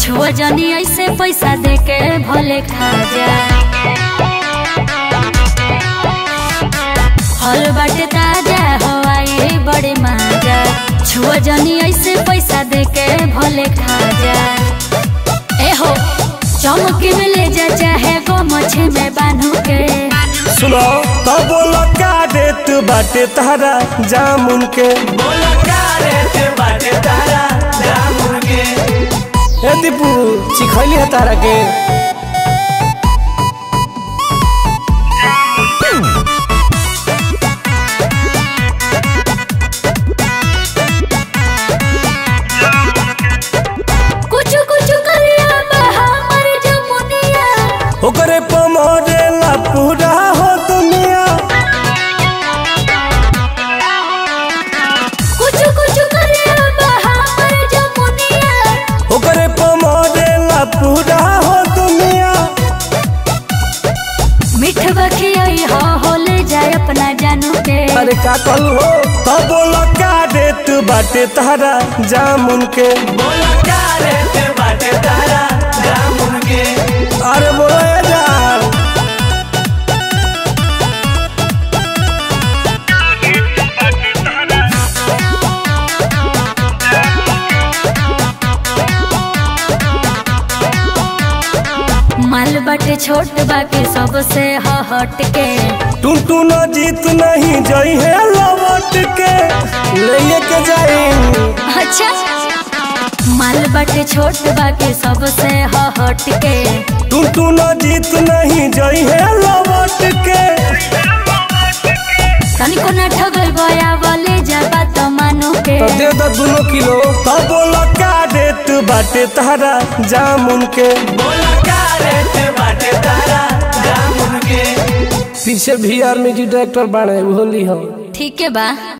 छुआ जनी ऐसे पैसा दे के भले खा जा फल बाटे ताजा हवाई बड़े माजा छुआ जनी ऐसे पैसा दे के भले खा जा ए हो चौमकी में ले जा चाहे गो मछे में बांधू के सुनो तो बोलो का रेट बाटे तारा जामुन के बोला का रेट बाटे तारा जामुन के ए दीपू चिखैली है तारा के कुछ कुछ करिया हमर जमुनिया ओकरे पमरे ला पूरा हो दुनिया कुछ कुछ करिया हमर जमुनिया ओकरे पमरे ला पूरा हो दुनिया मिठ बखियाई हो हो ले जाए अपना जानू के अरे का कहू हो तो बोलो का रेट बाटे तारा जामुन के बोला का रेट बाटे तारा जामुन के अरे बोलो ए जान माल बाटे छोट बाकी सबसे ह हट के टून टून जीत नहीं जई है लौट के ले के जाई अच्छा माल बाटे छोट बाकी सबसे ह हट के टून टून जीत नहीं जई है लौट के तनिको न ठगल गया वाले जाबा तो मानो के तो दे दो दोनों किलो तो बोलो का रेट बाटे तारा जामुन के बोला का रेट बाटे तारा जामुन के पीछे भी आर म्यूजिक डायरेक्टर बाड़े होली हम ठीक है बा